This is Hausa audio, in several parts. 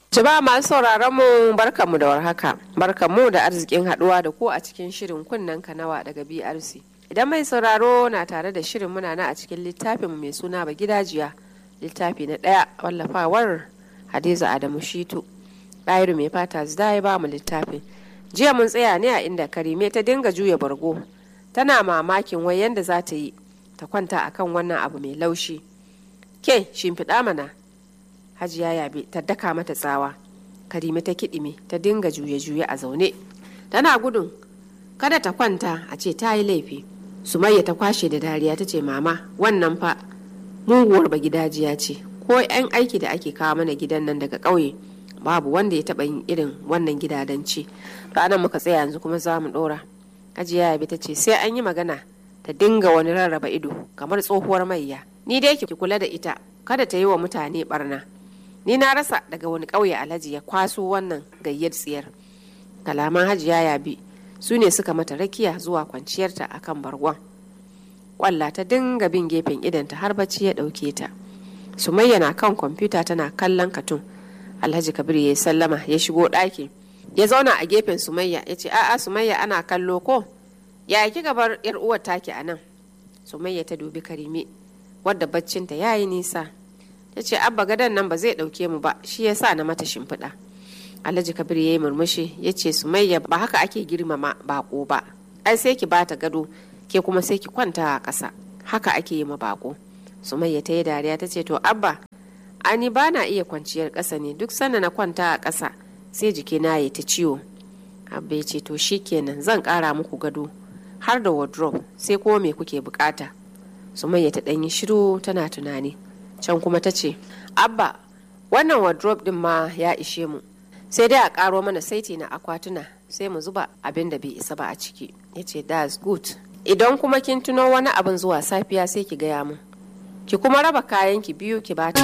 Jama'a masu sauraron mu barkanmu da warhaka. Barkanmu da arzikin haduwa da ku a cikin shirin kunnen kanawa daga BRC. Idan mai sauraro na tare da shirin muna na a cikin littafin mai suna ba gidajiya littafi na ɗaya wallafawar Hadiza Adamu Shitu. Ɗayiru mai fata zida ya ba mu littafin. Jiya mun tsaya ne a inda Karime ta dinga juya bargo. Tana mamakin wai yanda za ta yi ta kwanta akan wannan abu mai laushi. Ke shimfiɗa mana hajiya yabe ta daka mata tsawa karime ta kiɗime ta dinga juye-juye a zaune tana gudun kada ta kwanta a ce ta yi laifi sumayya ta kwashe da dariya ta ce mama wannan fa muguwar bagidajiya ce ko 'yan aiki da ake kawo mana gidan nan daga ƙauye babu wanda ya taɓa yin irin wannan gidadanci to anan muka tsaya yanzu kuma za mu ɗora hajiya yabe ta ce sai an yi magana ta dinga wani rarraba ido kamar tsohuwar mayya ni dai ki kula da ita kada ta yi wa mutane barna ni na rasa daga wani ƙauye alhaji ya kwaso wannan gayyar tsiyar kalaman hajiya yabi su ne suka mata rakiya zuwa kwanciyarta a kan bargon kwalla ta dinga bin gefen idanta har bacci ya ɗauke ta sumayya na kan kwamfuta tana kallon katun alhaji kabir ya yi sallama ya shigo ɗaki ya zauna a gefen sumayya ya ce a'a sumayya ana kallo ko ya ki gabar yar uwar taki a nan sumayya ta dubi karime wadda baccinta ya yi nisa ta ce abba gadon nan ba zai ɗauke mu ba shi ya sa na mata shimfiɗa alhaji kabir ya yi murmushi ya ce sumayya ba haka ake girmama bako ba ai sai ki bata gado ke kuma sai ki kwanta a ƙasa haka ake yi ma bako sumayya ta yi dariya ta ce to abba ani ba na iya kwanciyar ƙasa ne duk sanda na kwanta a ƙasa sai jikina ya ta ciwo abba ya ce to kenan zan ƙara muku gado har da wardrobe sai kuma me kuke bukata sumayya ta ɗanyi shiru tana tunani can kuma ta ce abba wannan wardrobe din ma ya ishe mu sai dai a karo mana saiti na akwatuna sai mu zuba abin da bai isa ba a ciki ya ce that's good idan kuma kin tuno wani abin zuwa safiya sai ki gaya mun ki kuma raba kayan ki biyu ki bata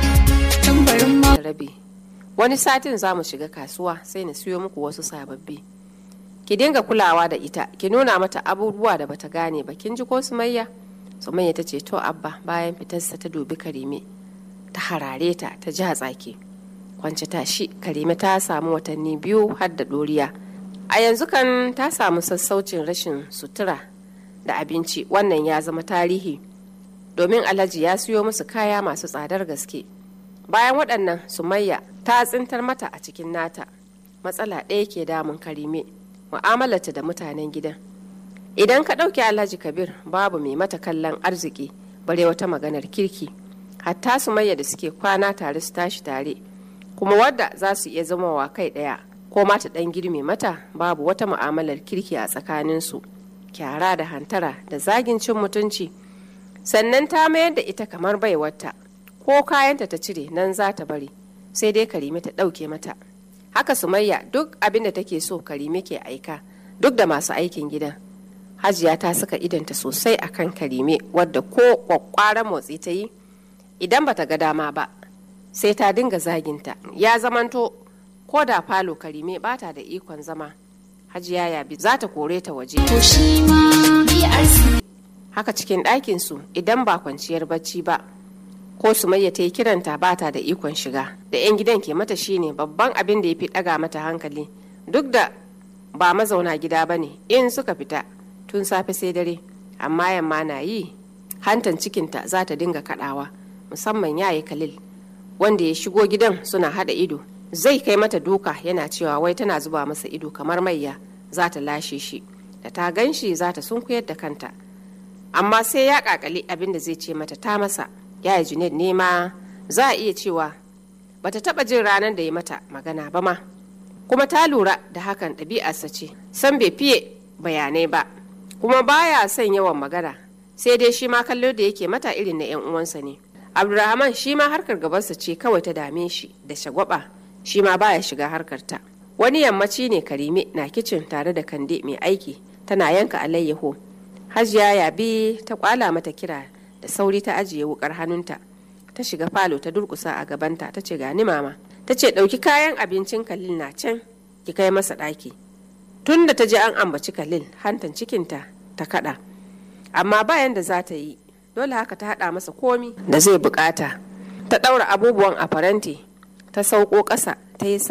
rabi wani satin za mu shiga kasuwa sai na siyo muku wasu sababbi ki dinga kulawa da ita ki nuna mata abubuwa da bata gane ba kin ji ko sumayya sumayya ta ce to abba bayan fitarsa ta dubi karime ta harare ta ta ji tsaki kwance tashi karime ta samu watanni biyu har da doriya a yanzu kan ta samu sassaucin rashin sutura da abinci wannan ya zama tarihi domin alhaji ya siyo musu kaya masu tsadar gaske bayan waɗannan sumayya ta tsintar mata a cikin nata matsala ɗaya ke damun karime mu'amalarta da mutanen gidan idan ka ɗauki alhaji kabir babu mai mata kallon arziki bare wata maganar kirki hatta su mayya da suke kwana tare su tashi tare kuma wadda za su iya zama wa kai ɗaya ko mata ɗan girme mata babu wata mu'amalar kirki a tsakaninsu kyara da hantara da zagin cin mutunci sannan ta mayar da ita kamar baiwarta ko kayanta ta cire nan za ta bari sai dai karime ta ɗauke mata haka sumayya duk abin da take so karime ke aika duk da masu aikin gidan hajiya ta saka idanta sosai a kan karime wadda ko kwakwara motsi ta yi idan bata ga dama ba sai ta dinga zaginta ya zamanto ko da falo karime bata da ikon zama hajiya yabi za ta kore ta waje haka cikin ɗakinsu idan ba kwanciyar bacci ba ko sumayya ta yi kiranta bata da ikon shiga da 'yan gidan ke mata shine babban abin da ya fi ɗaga mata hankali duk da ba mazauna gida ba ne in suka fita tun safe sai dare amma yamma na yi hantan cikinta za ta dinga kadawa musamman yayi kalil wanda ya shigo gidan suna hada ido zai kai mata duka yana cewa wai tana zuba masa ido kamar mayya za ta lashe shi da ta gan shi za ta sunkuyar da kanta amma sai ya kakali abin da zai ce mata ta masa yaya junaid ne ma za a iya cewa bata taba jin ranar da ya mata magana ba ma kuma ta lura da hakan ɗabi'arsa ce san bai fiye bayanai ba kuma baya son yawan magana sai dai shi ma kallo da yake mata irin na 'yan uwansa ne abdulrahman shi ma harkar gabansa ce kawai ta dame shi da shagwaba shi ma baya shiga harkar ta wani yammaci ne karime na kicin tare da kande mai aiki tana yanka alayyaho hajiya yabi ta kwala mata kira da sauri ta ajiye wukar hannunta ta shiga falo ta durkusa a gabanta ta ce gani mama ta ce ɗauki kayan abincin kalil na can ki kai masa ɗaki tun da ta ji an ambaci kalil hantan cikinta ta kaɗa amma bayan da za ta yi dole haka ta haɗa masa komi da zai bukata ta ɗaura abubuwan a faranti ta sauko ƙasa ta yi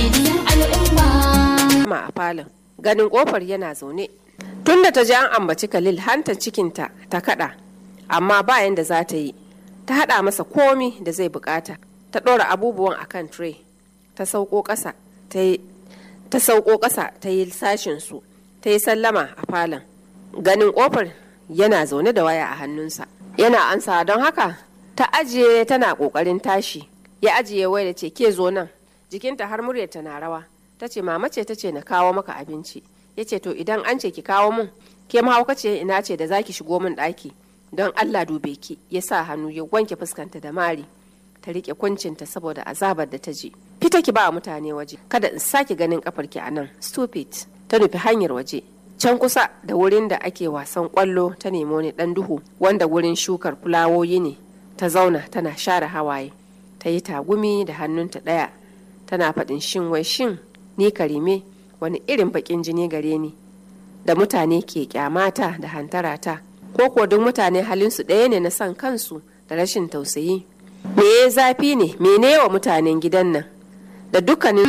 sallama a falon ganin ƙofar yana zaune tun da ta ji an ambaci khalil hantar cikinta ta kaɗa amma bayan da za ta yi ta haɗa masa komi da zai bukata ta ɗora abubuwan akan tray ta sauko ƙasa ta yi ta sauko ƙasa ta yi sashinsu ta yi sallama a falon ganin ƙofar yana zaune da waya a hannunsa yana ansa don haka ta ajiye tana ƙoƙarin tashi ya ajiye waya da ce ke zo nan jikinta har muryarta na rawa ta ce mama ce ta ce na kawo maka abinci ya ce to idan an ce ki kawo mun ke mahaukaci ina ce da zaki shigo min ɗaki don allah dube ki ya sa hannu ya wanke fuskanta da mari ta rike kuncinta saboda azabar da ta ji fita ki ba mutane waje kada in sake ganin kafarki a nan stupid ta nufi hanyar waje can kusa da wurin da ake wasan kwallo ta nemo ni dan duhu wanda wurin shukar fulawoyi ne ta zauna tana share hawaye ta yi tagumi da hannunta ɗaya tana faɗin shin wai shin ni karime wani irin baƙin jini gare ni da mutane ke kyamata da hantarata ko kuwa duk mutane halinsu ɗaya ne na son kansu da rashin tausayi me ya zafi ne mene wa mutanen gidan nan da dukkanin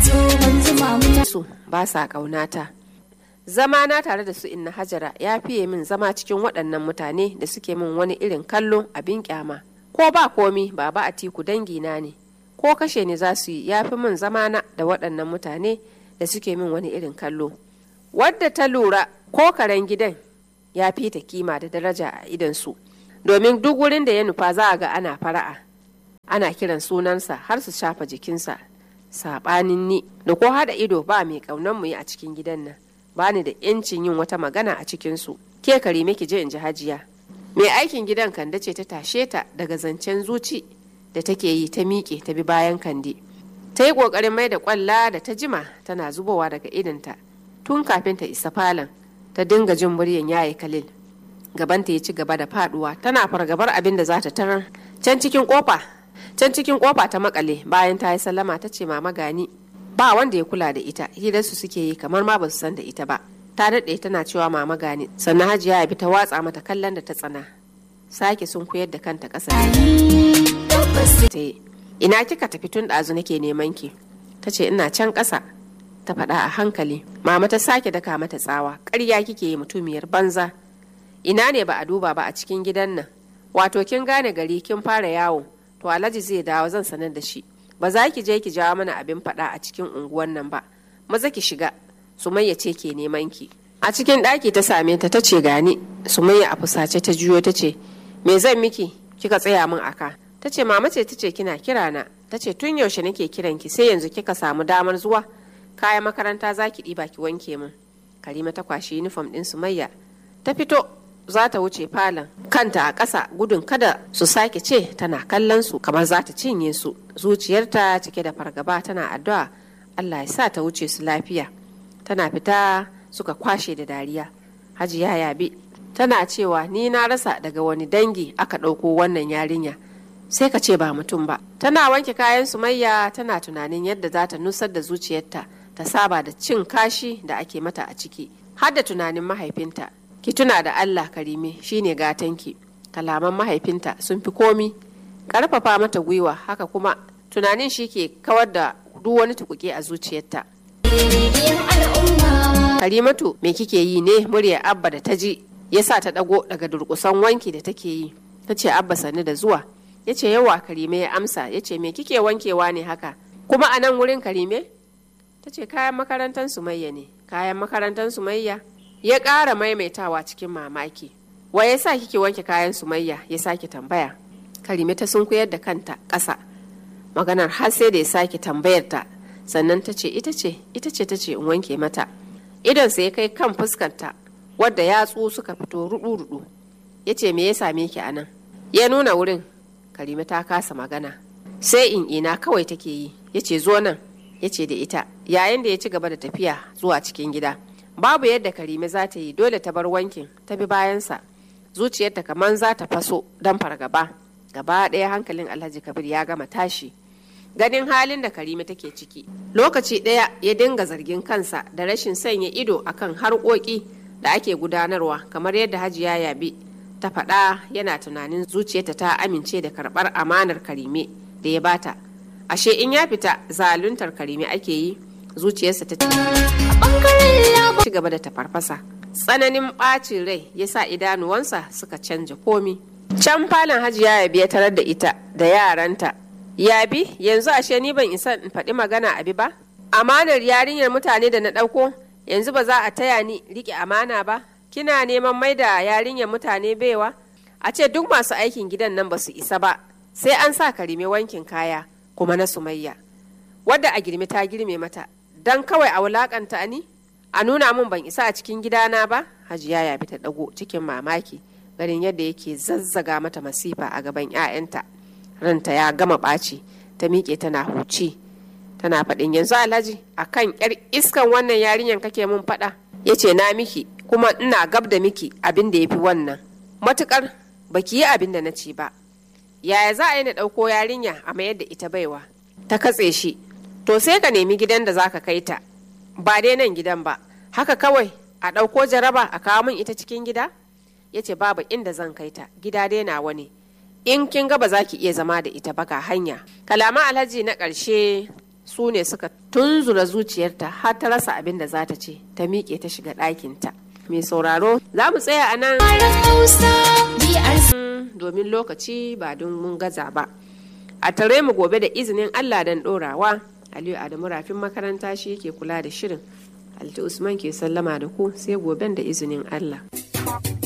su ba sa ƙaunata zama na tare da su inna hajara ya fiye min zama cikin waɗannan mutane da suke min wani irin kallo abin kyama ko ba komi baba a tiku dangina ne ko kashe ni za su yi ya fi min zama na da waɗannan mutane da suke min wani irin kallo wadda ta lura ko karen gidan ya fi ta kima da daraja a idansu domin duk wurin da ya nufa za a ga ana fara'a ana kiran sunansa har su shafa jikinsa saɓanin ni da ko haɗa ido ba mai ƙaunar mu yi a cikin gidan nan ba ni da yancin yin wata magana a cikinsu ke karime ki je in ji hajiya mai aikin gidan kande ce ta tashe ta daga zancen zuci da take yi ta miƙe ta bi bayan kande ta yi ƙoƙarin mai da ƙwalla da ta jima tana zubowa daga idanta tun kafin ta isa falon ta dinga jin muryan yaye kalil gabanta ya ci gaba da faduwa tana fargabar abin da za ta tarar can cikin kofa can cikin kofa ta makale bayan ta yi sallama ta ce mama gani ba wanda ya kula da ita hirarsu suke yi kamar ma ba su san da ita ba ta daɗe tana cewa mama gani sannan hajiya ya bi ta watsa mata kallon da ta tsana sake sun koyar da kanta ƙasa ta ina kika tafi tun ɗazu nake neman ki ta ce ina can ƙasa ta faɗa a hankali mama ta sake daka mata tsawa ƙarya kike yi mutumiyar banza ina ne ba a duba ba a cikin gidan nan wato kin gane gari kin fara yawo to alhaji zai dawo zan sanar da shi ba za ki je ki jawo mana abin faɗa a cikin unguwan nan ba maza ki shiga sumayya ce ke neman ki a cikin ɗaki ta same ta ta ce gani sumayya a fusace ta juyo ta ce me zan miki kika tsaya min aka ta ce mama ce ta ce kina kira na ta ce tun yaushe nake kiran ki sai yanzu kika samu damar zuwa kayan makaranta za ki ɗiba ki wanke min karima ta kwashi yunifom ɗin sumayya ta fito za ta wuce falon kanta a ƙasa gudun kada su sake ce tana kallon su kamar za ta cinye su zuciyarta cike da fargaba tana addu'a allah ya sa ta wuce su lafiya tana fita suka kwashe da dariya hajiya yabi tana cewa ni na rasa daga wani dangi aka ɗauko wannan yarinya sai ka ce ba mutum ba tana wanke kayan sumayya tana tunanin yadda za ta nusar da zuciyarta ta saba da cin kashi da ake mata a ciki har da tunanin mahaifinta ki tuna da Allah karime shine gatanki kalaman mahaifinta sun fi komi karfafa mata gwiwa haka kuma tunanin shi ke kawar da duk wani tukuke a zuciyarta karimatu me kike yi ne murya abba da ta ji ya sa ta dago daga durkusan wanki da take yi ta ce abba sani da zuwa ya ce yawa karime ya amsa ya ce me kike wankewa ne haka kuma a nan wurin karime ta ce kayan makarantar sumayya ne kayan makarantar sumayya ya ƙara maimaitawa cikin mamaki wa ya sa kike wanke kayan sumayya ya sake tambaya karime ta sunkuyar da kanta ƙasa maganar har sai da ya sake tambayar ta sannan ta ce ita ce ita ce ta ce in wanke mata idon ya kai kan fuskanta wadda yatsu suka fito rudu-rudu ya ce me ya same ki a nan ya nuna wurin karime ta kasa magana sai in ina kawai take yi ya ce zo nan ya ce da ita yayin da ya ci gaba da tafiya zuwa cikin gida babu yadda karime za ta yi dole ta bar wankin ta bi bayansa zuciyarta kamar za ta faso don fargaba gaba ɗaya hankalin alhaji kabir ya gama tashi ganin halin da karime take ciki lokaci ɗaya ya dinga zargin kansa da rashin sanya ido akan harkoki da ake gudanarwa kamar yadda hajiya yabi ta faɗa yana tunanin zuciyarta ta amince da karɓar amanar karime da ya bata ashe in ya fita zaluntar karime ake yi zuciyarsa ta ci gaba da tafarfasa tsananin ɓacin rai ya sa idanuwansa suka canja komi can falon hajiya ya biya tarar da ita da yaranta yabi yanzu ashe ni ban isa in faɗi magana abi ba amanar yarinyar mutane da na ɗauko yanzu ba za a taya ni riƙe amana ba kina neman mai da yarinyar mutane baiwa a ce duk masu aikin gidan nan ba su isa ba sai an sa karime wankin kaya kuma na sumayya wadda a girme ta girme mata don kawai a wulakanta ni a nuna min ban isa a cikin gidana ba hajiya ya bi ta dago cikin mamaki ganin yadda yake zazzaga mata masifa a gaban 'ya'yanta ranta ya gama ɓaci ta miƙe tana huci tana faɗin yanzu alhaji akan yar iskan wannan yarinyar kake mun faɗa ya ce na miki kuma ina gab da miki abin da ya fi wannan matukar baki yi abin da na ci ba yaya za a yi na ɗauko yarinya a mayar da ita baiwa ta katse shi to sai ka nemi gidan da zaka kai ta ba dai nan gidan ba haka kawai a ɗauko jaraba a kawo min ita cikin gida ya ce babu inda zan kai ta gida dai nawa ne in kin ga ba za ki iya zama da ita ba ga hanya kalaman alhaji na ƙarshe su ne suka tunzura zuciyarta har ta rasa abin da za ta ce ta miƙe ta shiga ɗakinta mai sauraro za mu tsaya a nan domin lokaci ba don mun gaza ba a tare mu gobe da izinin allah don ɗorawa aliyu adamu rafin makaranta shi yake kula da shirin alti usman ke sallama da ku sai goben da izinin allah